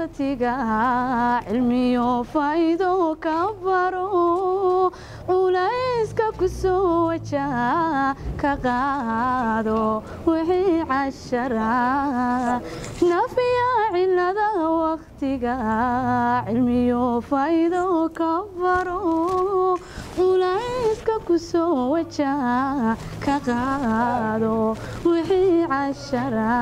wakhtiga cilmiyo faa'iido ka baro culayska ku soo wajaha ka qaado wixii cashara nafiya cilada wakhtiga cilmiyo faa'iido ka baro culayska ku soo wajaha ka qaado wixii cashara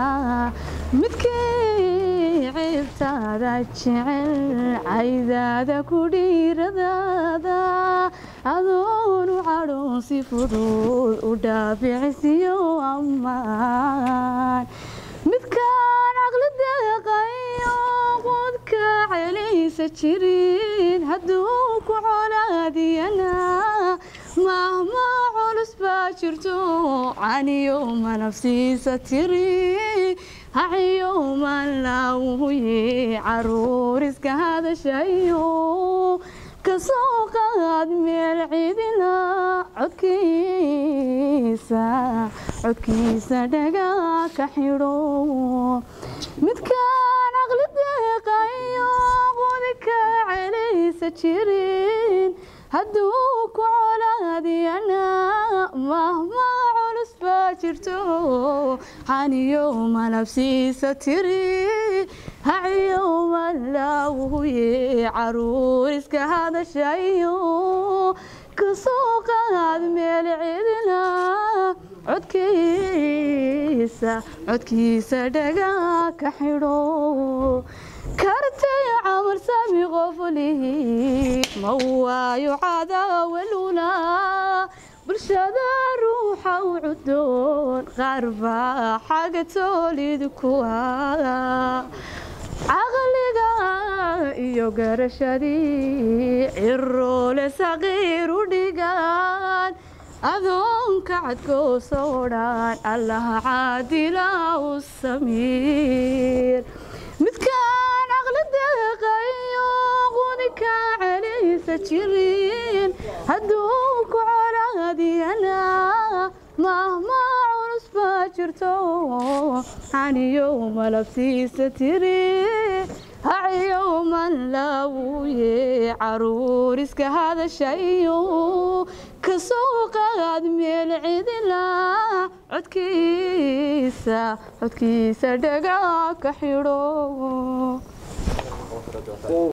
midkii ciibtaada jecel caydaada ku dhiiradaada adoonu cadhoon si fudud u dhaaficisiyo ammaan midkaan caqli deeqayo qudka celaysa jirin hadduu ku colaadiyana mahma culus baa jirto caniyo manafsiisa tiri haciyo manlaawuye caruur iska hadashayo kasoo qaad meel cidina codkiisa codkiisa dhagaa ka xidho midkaan caqli deeqayo qudika celaysa jirin hadduu ku colaadiyana mahma culus baa jirto xaniyo malabsiisa tiri haciyo malaawuye caruur iska hadashayo kasoo qaad meel cidina codkiisa codkiisa dhagaa ka xidho kartay camar sami qoflihi ma waayo cadaawaluna bulshada ruuxa u cudoon qaar baa xaga toolid kuwa caqliga iyo garashadii ciroole saqiir u dhigaan adoonka cadkooso dhan allaha caadila u samiir midkaan caqli deeqayo qudika celaysa jirin hadduu ku colaadiyana mahma culus baa jirto xaniyo malabsiisa tiri haciyo manlaawuye caruur iska hadashayo kasoo qaad meel cidila codkiisa codkiisa dhagaa ka xidho